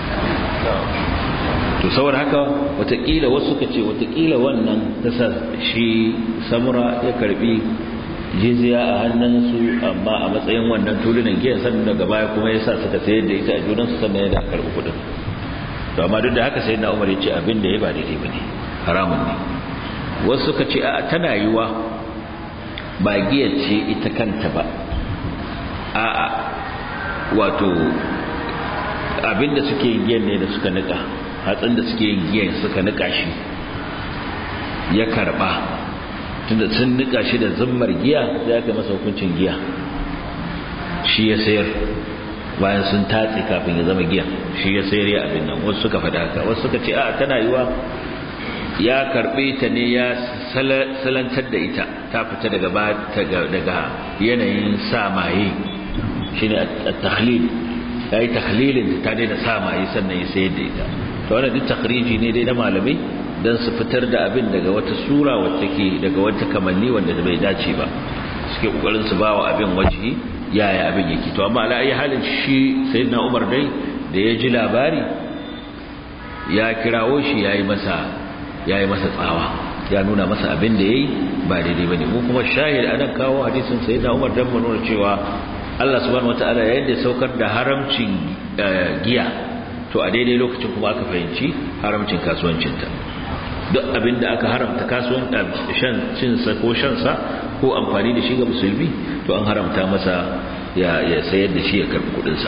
Speaker 1: to saboda haka watakila wasu suka ce watakila wannan ta sa shi samura ya karbi jizya a hannunsu amma a matsayin wannan tulunan giyan sannan daga baya kuma ya sa suka sayar da ita a junansu sannan ya da karbi kudin to amma duk da haka sai na umar ya ce abin da ya ba daidai ba ne haramun ne wasu suka ce a tana yiwa ba giyar ce ita kanta ba a'a wato abinda suke yin giyan ne da suka nika hatsin da suke yin giyan suka nika shi ya karba tunda sun nika shi da zummar giya sai aka masa hukuncin giya shi ya sayar bayan sun tatse kafin ya zama giya shi ya sayar ya abin nan wasu suka faɗa haka wasu suka ce a tana yiwa ya karbe ta ne ya salantar da ita ta fita daga daga yanayin samaye shine at-takhlil yayi takhlilin ta daina samaye sannan ya sayar da ita to wannan duk takriji ne dai na malamai dan su fitar da abin daga wata sura wacce ke daga wata kamanni wanda bai dace ba suke kokarin su bawa abin waje yaya abin yake to amma ala ayi halin shi sayyidina Umar dai da ya ji labari ya kirawo shi yayi masa yayi masa tsawa ya nuna masa abin da yayi ba daidai bane mu kuma shahid anan kawo hadisin sayyidina Umar dan mu nuna cewa Allah subhanahu wataala yayin da saukar da haramcin giya to a daidai lokacin kuma aka fahimci haramcin kasuwancinta duk abin da aka haramta kasuwan shan cinsa ko shansa ko amfani da shi ga musulmi to an haramta masa ya sayar da shi ya karbi kudinsa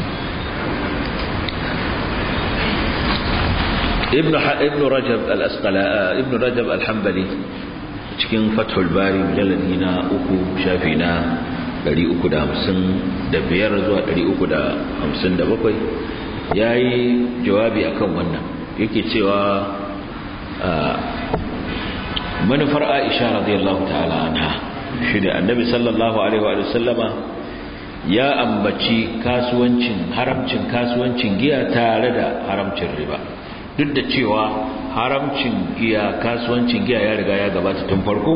Speaker 1: ibn ibn rajab al-asqala ibn rajab al-hanbali cikin fathul bari mujalladi na uku shafi na 355 zuwa 357 yayi jawabi akan wannan yake cewa manufar Aisha radiyallahu ta'ala anha shi da annabi sallallahu alaihi wa sallama ya ambaci kasuwancin haramcin kasuwancin giya tare da haramcin riba duk da cewa haramcin giya kasuwancin giya ya riga ya gabata tun farko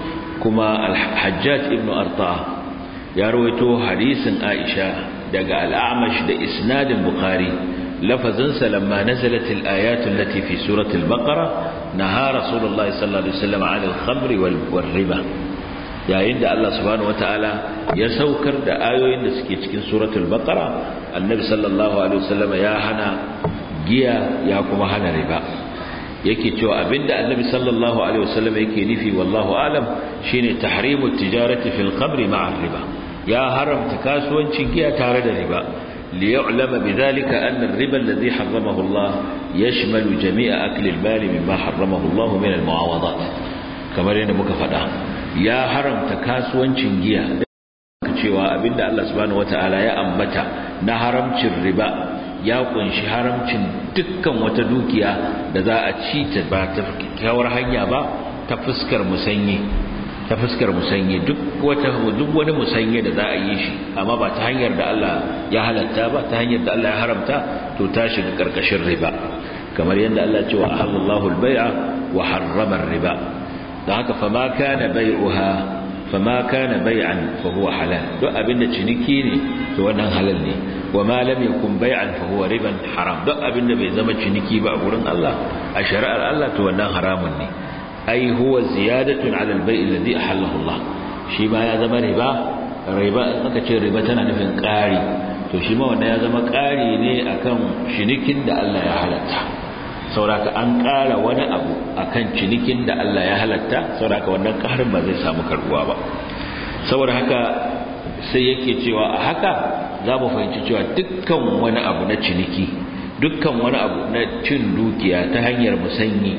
Speaker 1: kuma al-hajjaj ibn arta ya rawaito hadisin Aisha daga al-A'mash da isnadin Bukhari lafazinsa lamma nazalat al-ayat allati fi surati al-Baqara naha Rasulullah sallallahu alaihi wasallam 'ala al-khamri wal riba yayin da Allah subhanahu wataala ya saukar da ayoyin da suke cikin suratul Baqara annabi sallallahu alaihi wasallam ya hana giya ya kuma hana riba yake cewa abinda annabi sallallahu alaihi wasallam yake nufi wallahu alam shine tahrimu tijarati fil khamri ma'a riba ya haramta kasuwancin giya tare da riba liya'lama bidhalika anna ar-riba alladhi harramahu Allah yashmalu jami'a akli al-mal mimma harramahu Allah min al-mu'awadat kamar yadda muka faɗa ya haramta kasuwancin giya cewa abinda Allah subhanahu wata'ala ya ambata na haramcin riba ya kunshi haramcin dukkan wata dukiya da za a ci ta ba ta kyawar hanya ba ta fuskar musanye ta fuskar musanye duk wata duk wani musanye da za a yi shi amma ba ta hanyar da Allah ya halatta ba ta hanyar da Allah ya haramta to ta shiga karkashin riba kamar yadda Allah ya ce wa ahallallahu al-bai'a wa harrama riba dan haka fa ma kana bai'uha fa ma kana bai'an fa huwa halal duk abinda ciniki ne to wannan halal ne wa ma lam yakun bai'an fa huwa riban haram duk abinda bai zama ciniki ba a gurin Allah a shari'ar Allah to wannan haramun ne ai huwa ziyadatun ala al-bai' alladhi ahallahu Allah shi ma ya zama riba riba aka ce riba tana nufin ƙari to shi ma wannan ya zama ƙari ne akan cinikin da Allah ya halatta sauraka an ƙara wani abu akan cinikin da Allah ya halatta sauraka wannan ƙarin ba zai samu karbuwa ba saboda haka sai yake cewa a haka za mu fahimci cewa dukkan wani abu na ciniki dukkan wani abu na cin dukiya ta hanyar musanyi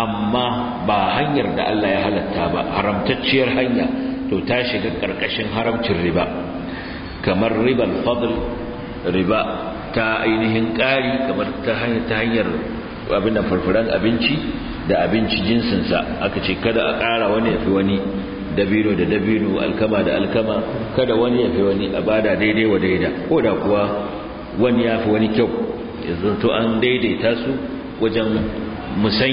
Speaker 1: amma ba hanyar da Allah ya halatta ba haramtacciyar hanya to ta shiga ƙarƙashin haramcin riba kamar ribal fadl riba ta ainihin ƙari kamar ta hanyar abin da farfaran abinci da abinci jinsinsa aka ce kada a ƙara wani ya fi wani dabino da dabino alkama da alkama kada wani ya fi wani a bada daidai wa daida ko da kuwa wani ya fi wani kyau yanzu to an daidaita su wajen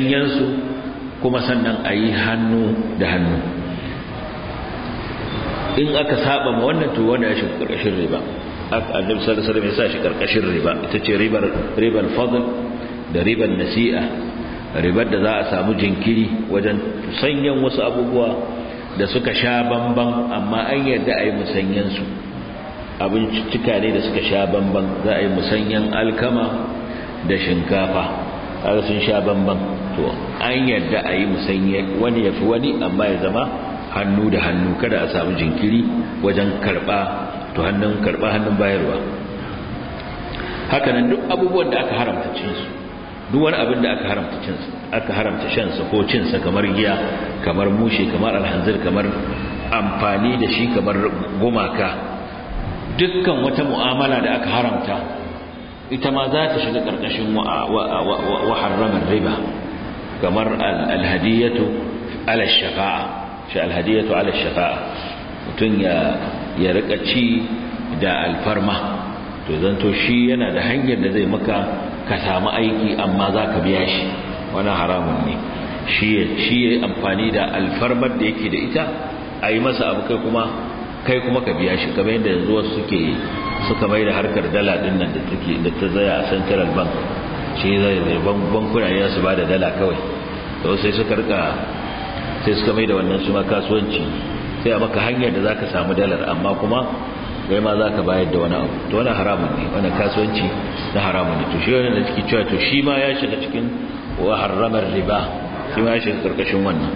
Speaker 1: musanyansu kuma sannan a yi hannu da hannu in aka saba ma wannan to wanda ya shiga karkashin riba annabi sallallahu alaihi wasallam ya sa shi karkashin riba ita ce ribar ribar fadl da ribar nasi'a ribar da za a samu jinkiri wajen sanyan wasu abubuwa da suka sha bamban amma an yarda a yi musanyen su abincicika ne da suka sha bamban za a yi musanyen alkama da shinkafa har sun sha bamban to an yarda a yi musanye wani ya fi wani amma ya zama hannu da hannu kada a samu jinkiri wajen karba to hannun karba hannun bayarwa hakanan duk abubuwan da aka haramta cin su duk wani abin da aka haramta cin su aka haramta shan sa ko cin sa kamar giya kamar mushe kamar alhanzir kamar amfani da shi kamar gumaka dukkan wata mu'amala da aka haramta ita ma za ta shiga karkashin wa harramar riba kamar alhadiyatu ala shafa'a shi alhadiyatu ala shafa'a mutum ya ya rika ci da alfarma to zanto shi yana da hanyar da zai maka ka samu aiki amma za ka biya shi wani haramun ne shi ya amfani da alfarmar da yake da ita a yi masa abu kai kuma kai kuma ka biya shi kamar yadda yanzu wasu suke suka mai da harkar dala din nan da take da ta zaya a central bank shi zai zai bankuna ne su ba da dala kawai to sai suka rika sai suka mai da wannan su ma kasuwanci sai a maka hanyar da zaka samu dalar amma kuma kai ma zaka bayar da wani abu to wannan haramun ne wannan kasuwanci na haramun ne to shi wannan da ciki cewa to shi ma ya shiga cikin wa harramar riba shi ma ya shiga karkashin wannan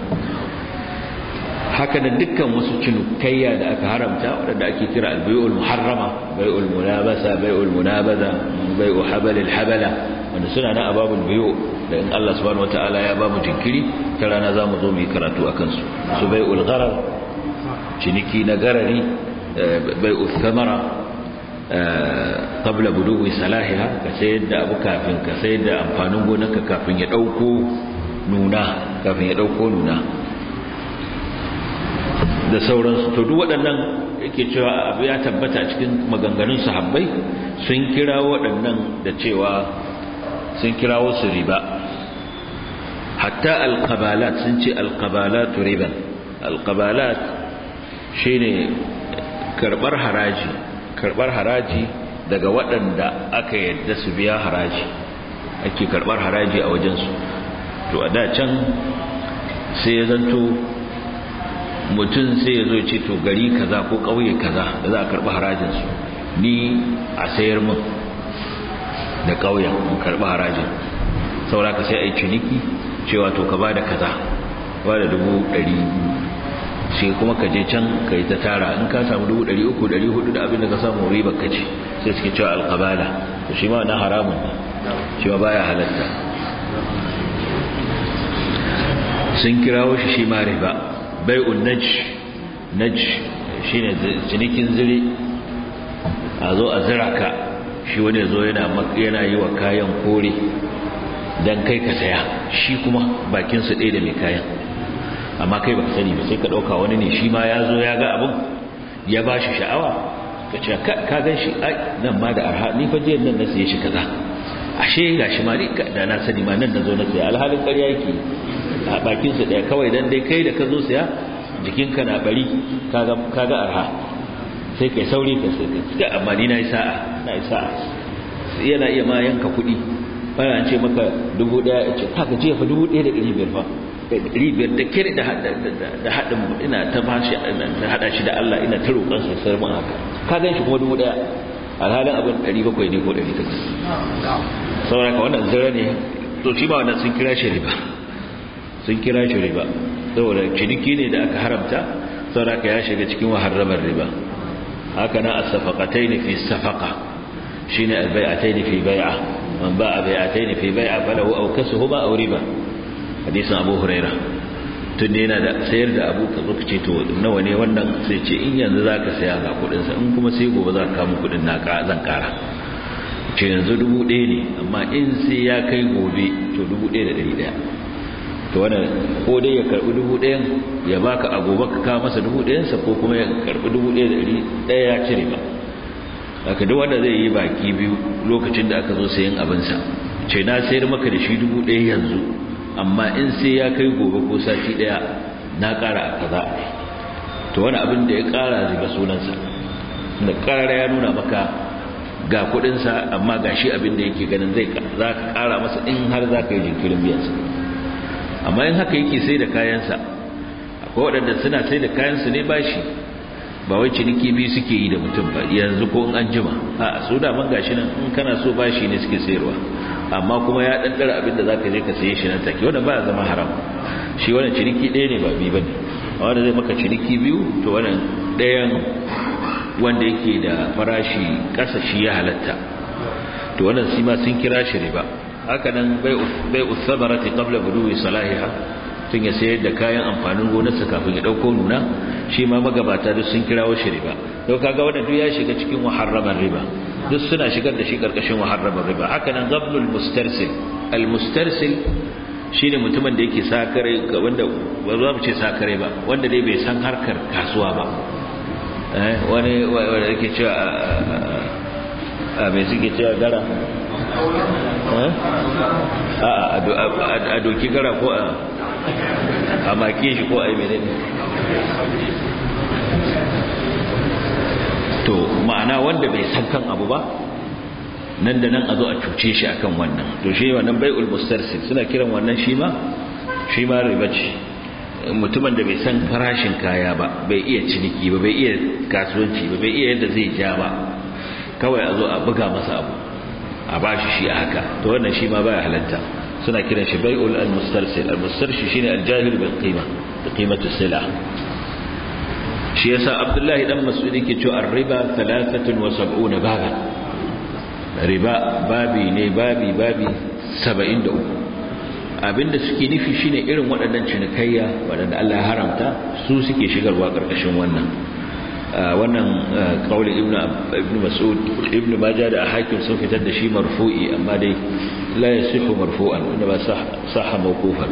Speaker 1: haka da dukkan wasu cinikayya da aka haramta wadanda ake kira albay'ul muharrama bai'ul munabasa bai'ul munabaza bai'u habalil habala wanda suna na ababul bayu da in Allah subhanahu wataala ya ba mu jinkiri ta rana zamu zo mu yi karatu akan su su bai'ul gharar ciniki na garari bai'u thamara qabla buduwi salahiha ka sayar da abu kafin ka sayar da amfanin gonarka kafin ya dauko nuna kafin ya dauko nuna da sauransu to duk waɗannan yake cewa abu ya tabbata cikin maganganun sahabbai sun kira waɗannan da cewa sun kirawo su riba hatta alqabalat sun ce alqabalat riban alqabalat shine karbar haraji karbar haraji daga waɗanda aka yadda su biya haraji ake karbar haraji a wajensu to a da can sai ya zanto mutum sai ya zo ce to gari kaza ko ƙauye kaza da za a karɓi harajinsu ni a sayar min da ƙauyen in karɓi harajin saura ka sai a yi ciniki cewa to ka ba da kaza ba da dubu ɗari sai kuma ka je can ka yi ta tara in ka samu dubu ɗari uku ɗari hudu da abin da ka samu ribar ka ce sai suke cewa alƙabala to shi ma na haramun shi ma baya halatta sun kirawo shi shi ma riba bai'un naj naj shine cinikin zire a zo a zira ka shi wani zo yana yana yi wa kayan kore dan kai ka saya shi kuma bakin su ɗaya da mai kayan amma kai baka sani ba sai ka ɗauka wani ne shi ma ya zo ya ga abin ya ba shi sha'awa ka ce ka gan shi nan ma da arha ni fa jiyan nan na siye shi kaza ashe ga shi ma da na sani ma nan na zo na saya alhalin ƙarya yake a bakinsu ɗaya kawai don dai kai da ka zo siya jikinka na bari kaga arha sai kai sauri ka sai amma ni na yi sa'a na yi sa'a yana iya ma yanka kuɗi bayan ce maka dubu ɗaya ya ce kaga jiya fa dubu ɗaya da ɗari biyar fa ɗari biyar da kere da haɗin ina ta bashi da haɗa shi da Allah ina ta roƙon sai sai mun haka ka gan shi kuma dubu ɗaya alhalin abin ɗari bakwai ne ko ɗari takwas saboda ka wannan zira ne to shi ba wannan sun kira shi riba sun kira shi riba saboda ciniki ne da aka haramta saboda ya shiga cikin waharramar riba haka nan as-safaqatayn fi safaqa shine al-bai'atayn fi bai'a man ba'a bai'atayn fi bai'a falahu aw kasuhuma aw riba hadisin Abu Huraira tun ne yana da sayar da abu ka zuka ce to nawa ne wannan sai ce in yanzu zaka saya ga kudin sa in kuma sai gobe za ka kawo kudin naka zan kara ce yanzu dubu ɗaya ne amma in sai ya kai gobe to dubu ɗaya da ɗari ɗaya to wannan ko dai ya karbi dubu ɗayan ya baka a gobe ka kawo masa dubu ɗayansa ko kuma ya karbi dubu ɗaya da ɗari ɗaya ya cire ba haka duk wanda zai yi baki biyu lokacin da aka zo sayan abinsa ce na sayar maka da shi dubu ɗaya yanzu amma in sai ya kai gobe ko sati ɗaya na ƙara a kaza to to wani abin da ya kara riba sunansa da karara ya nuna maka ga kudinsa amma ga shi abin da yake ganin zai za ka kara masa in har za ka yi jinkirin biyansa amma in haka yake sai da kayansa akwai waɗanda suna sai da kayansu ne bashi ba wai ciniki biyu suke yi da mutum ba yanzu ko in an jima a su da man gashi nan in kana so bashi ne suke sayarwa amma kuma ya ɗanɗara abin da za ka je ka saye shi nan take wanda ba ya zama haram shi wannan ciniki ɗaya ne ba biyu ba ne wanda zai maka ciniki biyu to wannan ɗayan wanda yake da farashi ƙasa shi ya halatta to wannan shi ma sun kira shi riba haka nan bai usabarati qabla buduwi salahiha tun ya sayar da kayan amfanin gonarsa kafin ya dauko nuna shi ma magabata duk sun kirawo shi riba to kaga wannan duk ya shiga cikin muharraman riba duk suna shigar da shi karkashin muharraman riba haka nan zablul mustarsil al mustarsil shine mutumin da yake sakare wanda ba za mu ce sakare ba wanda dai bai san harkar kasuwa ba wani wanda yake cewa a mai suke cewa gara a doki gara ko a make shi ko a yi mai to ma'ana wanda bai san kan abu ba nan da nan a zo a cuce shi akan wannan to shi wannan bai'ul mustarsil suna kiran wannan shi ma shi ma riba ce mutumin da bai san farashin kaya ba bai iya ciniki ba bai iya kasuwanci ba bai iya yadda zai ja ba kawai a zo a buga masa abu a bashi shi a haka to wannan shi ma baya halatta suna kiran shi bai'ul al-mustarsil al-mustarsil shine al-jahil bil qima da qimatu sila shi yasa abdullahi dan mas'ud yake cewa ar-riba 73 baban riba babi ne babi babi 73 abinda suke nufi shine irin waɗannan cinikayya waɗanda Allah ya haramta su suke shigarwa ƙarƙashin wannan wannan kaulin ibn ibn mas'ud ibn majah da hakim sun fitar da shi marfu'i amma dai la yasihu marfu'an wanda ba sahha mawqufan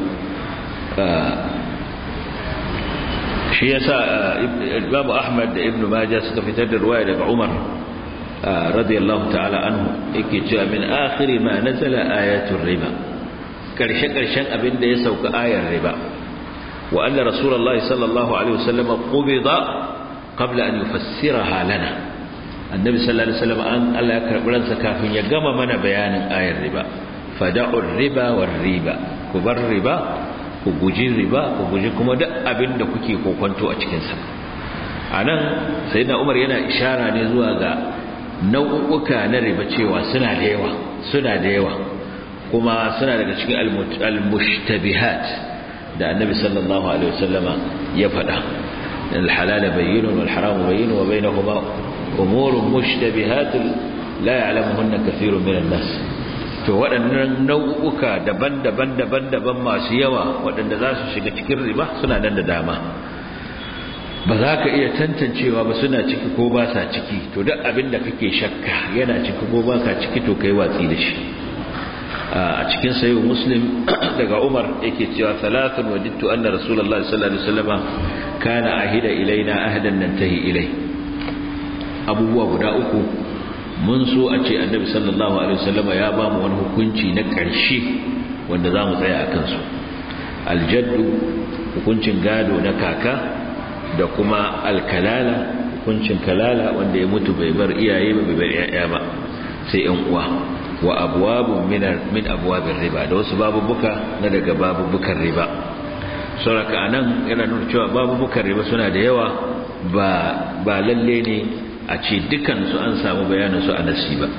Speaker 1: shi yasa Imam Ahmad da Ibn Majah suka fitar da ruwaya daga Umar radiyallahu ta'ala anhu yake cewa min akhir ma nazala ayatul riba karshe karshen abin da ya sauka ayar riba wa anna rasulullahi sallallahu alaihi wasallam qubida qabla an yufassiraha lana annabi sallallahu alaihi wasallam an Allah ya karbi ransa kafin ya gama mana bayanin ayar riba fada'u riba war riba ku bar riba ku guji riba ku guji kuma duk abin da kuke kokonto a cikinsa a nan sai na umar yana ishara ne zuwa ga nau'uka na riba cewa suna da yawa suna da yawa kuma suna daga cikin al-mushtabihat da annabi sallallahu alaihi wasallama ya faɗa الحلال بين والحرام بين وبينهما أمور مشتبهات لا يعلمهن كثير من الناس to waɗannan nau'uka daban-daban daban-daban masu yawa waɗanda za su shiga cikin riba suna nan da dama ba za ka iya tantancewa ba suna ciki ko ba sa ciki to duk abin da kake shakka yana ciki ko ba ka ciki to kai watsi da shi a cikin sayo muslim daga umar yake cewa salatun wajidtu anna rasulullahi sallallahu alaihi wasallam kana ahida ilaina ahdan nantahi ilai abubuwa guda uku mun so a ce annabi sallallahu alaihi wasallama ya ba mu wani hukunci na ƙarshe wanda za mu tsaya a kansu aljaddu hukuncin gado na kaka da kuma alkalala hukuncin kalala wanda ya mutu bai bar iyaye ba bai bar yaya ba sai yan uwa wa abwabun min min abwabir riba da wasu babubuka na daga babubukan riba sauraka anan yana nuna cewa babubukan riba suna da yawa ba ba lalle ne a ce dukansu an samu bayaninsu a nasi ba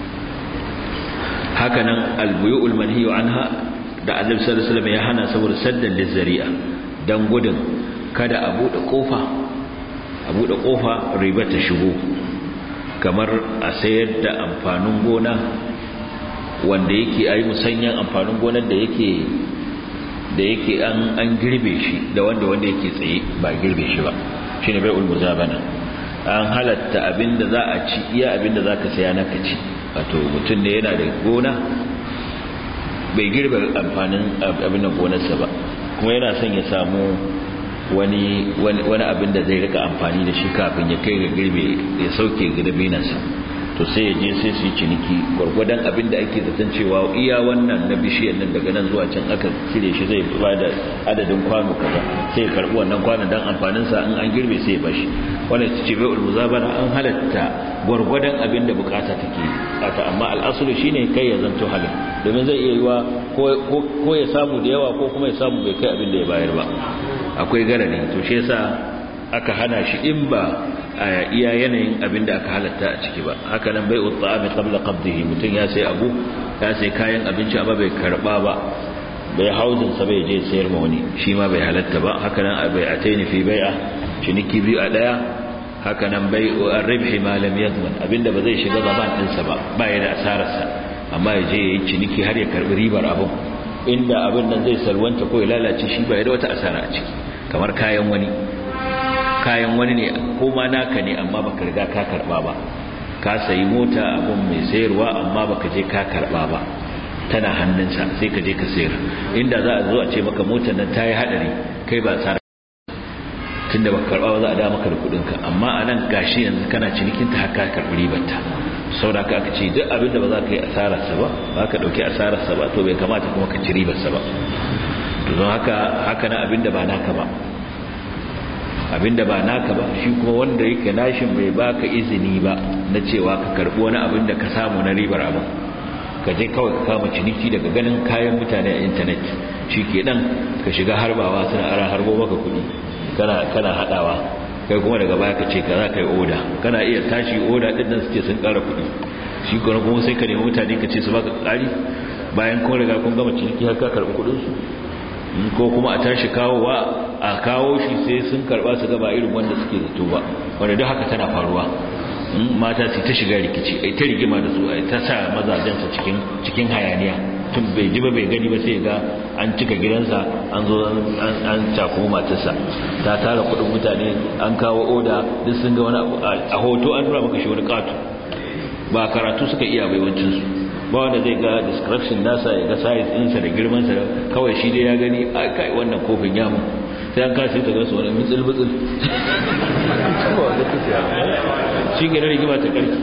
Speaker 1: hakanan albuyu'ul manhiyu anha da annabi sallallahu alaihi wasallam ya hana saboda saddan lizzari'a dan gudun kada a bude kofa a bude kofa riba ta shigo kamar a sayar da amfanin gona wanda yake ayi musanyan amfanin gonar da yake da yake an an girbe shi da wanda wanda yake tsaye ba girbe shi ba shine bai'ul muzabana an halatta abinda za a ci iya abinda za ka saya naka ci wato mutum ne yana da gona bai girbe amfanin abin gonarsa ba kuma yana son ya samu wani wani abin da zai rika amfani da shi kafin ya kai ga girbe ya sauke girbinansa to sai ya je sai su yi ciniki gwargwadon abin da ake zaton cewa iya wannan na bishiyar nan daga nan zuwa can aka cire shi zai ba da adadin kwano kaza sai ya karbi wannan kwanon dan amfanin sa in an girbe sai ya bashi wannan ce bai ulmuzabana an halatta gwargwadon abin da bukata take ata amma al'asulu shine kai ya zanto halin domin zai iya yiwa ko ya samu da yawa ko kuma ya samu bai kai abin da ya bayar ba akwai garari to shi yasa aka hana shi in ba a iya yanayin abin da aka halatta a ciki ba haka nan bai utta'ami qabla qabdihi mutum ya sai abu ya sai kayan abinci amma bai karba ba bai hauzin sa bai je sayar ma wani shi ma bai halatta ba haka nan bai ataini fi bai'a ciniki biyu a daya haka nan bai ar-ribhi ma lam yadman abinda ba zai shiga zaman din sa ba ba ya da asarar sa amma ya je yayi ciniki har ya karbi ribar abun inda abin nan zai salwanta ko ya lalace shi ba ya da wata asara a ciki kamar kayan wani kayan wani ne ko ma naka ne amma baka riga ka karba ba ka sayi mota abun mai sayarwa amma baka je ka karba ba tana hannunsa sai ka je ka sayar inda za a zo a ce maka motar nan ta yi hadari kai ba tsara tunda baka karba ba za a da maka da kudin ka amma anan gashi yanzu kana cinikin ta haka karbi ribar ta saboda aka ce duk abin da ba za ka yi asararsa ba ba ka dauki asararsa ba to bai kamata kuma ka ci ribarsa ba to don haka haka na abin da ba naka ba abinda ba naka ba shi kuma wanda yake nashin bai baka izini ba na cewa ka karbi wani abin da ka samu na ribar abin ka je kawai ka kama ciniki daga ganin kayan mutane a intanet shi ke dan ka shiga harbawa suna ara harbo maka kuɗi kana kana hadawa kai kuma daga baya ka ce ka za ka yi oda kana iya tashi oda din nan suke sun ƙara kuɗi shi kuma kuma sai ka nemi mutane ka ce su baka ƙari bayan kun riga kun gama ciniki har ka karɓi kuɗin su ko kuma a tashi kawowa a kawo shi sai sun karba su gaba irin wanda suke zato ba wanda duk haka tana faruwa mata su ta shiga rikici ai ta rigima da su ai ta sa mazajensa cikin cikin hayaniya tun bai ji ba bai gani ba sai ga an cika gidansa an zo an cako matarsa ta tara kudin mutane an kawo oda duk sun ga wani a hoto an nuna maka shi wani katu ba karatu suka iya baiwancinsu ba wanda zai ga description nasa ya ga size ɗinsa da girmansa kawai shi dai ya gani a kai wannan kofin yamu sai an kasi ta gasu wani mitsil mitsil shi gina rigima ta ƙarfi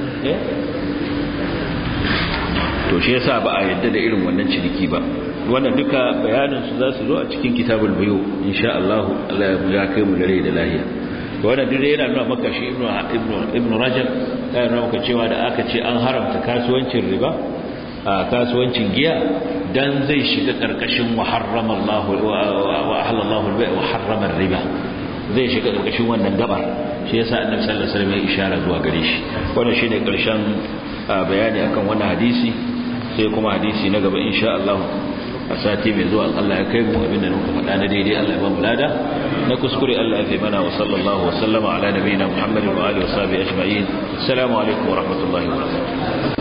Speaker 1: to shi yasa ba a yadda da irin wannan ciniki ba wannan duka bayanin su za su zo a cikin kitabul bayo insha Allah Allah ya kai mu da rai da lahiya wannan duk yana nuna maka shi ibnu ibnu ibnu rajab yana nuna maka cewa da aka ce an haramta kasuwancin riba a kasuwancin giya dan zai shiga karkashin wa harrama Allah wa ahalla Allah al-bay' wa harrama riba zai shiga karkashin wannan gabar shi yasa annabi sallallahu alaihi wasallam ya ishara zuwa gare shi wannan shine karshen bayani akan wannan hadisi sai kuma hadisi na gaba insha Allah a sati mai zuwa Allah ya kai mu abinda muka faɗa na daidai Allah ya ba mu lada na kuskure Allah ya fi mana wa sallallahu wa sallama ala nabiyina Muhammadin wa alihi wa sahbihi ajma'in assalamu alaikum wa rahmatullahi wa barakatuh